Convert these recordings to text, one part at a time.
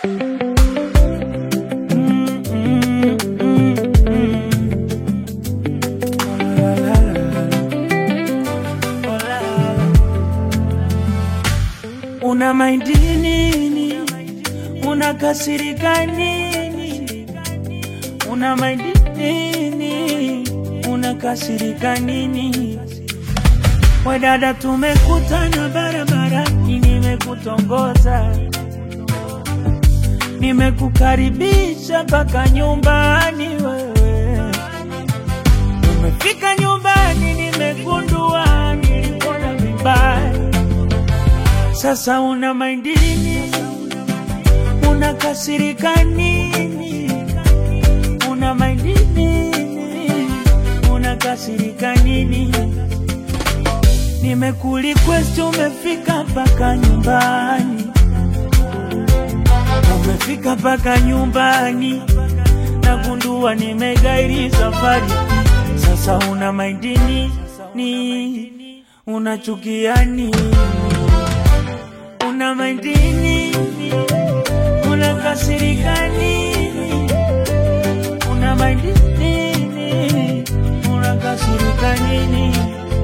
Mm, mm, mm, mm. Oh, la, la, la. Oh, la, la. Una maindi nini? Unakasirika nini? Una maindi nini? Unakasirika nini? We dada, tumekutana barabarani, nimekutongoza, nimekukaribisha mpaka nyumbani. Wewe umefika nyumbani, nimegundua nilikuona vibaya. Sasa una maindi nini? Unakasirika nini? Una maindi nini? Unakasirika nini? Nimekurequest, umefika mpaka nyumbani, umefika mpaka nyumbani, nagundua nimegairi safari. Sasa una maindi nini? Unachukia nini? Una maindi nini? Unakasirika nini? Una maindi nini? Unakasirika nini?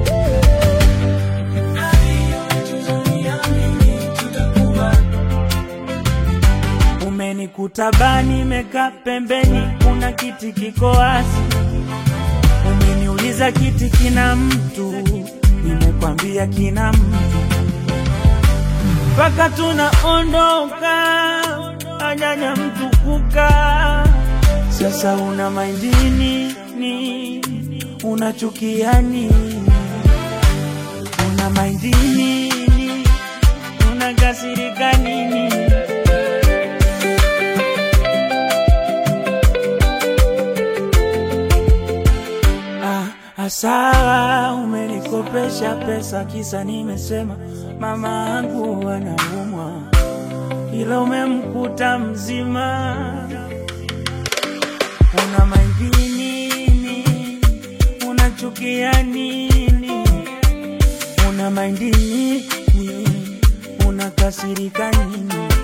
Umenikuta bani, nimekaa pembeni, kuna kiti kiko wazi. Umeniuliza kiti kina mtu, nimekwambia kina mtu. Mpaka tunaondoka, anyanya mtu kukaa. Sasa una maindini ni unachukia nini? Una maindini ni unakasirika nini? Ah, asawa umenikopesha pesa kisa nimesema mama yangu anaumwa, ila umemkuta mzima. Una maindi nini? Unachukia nini? Una maindi nini? Unakasirika nini?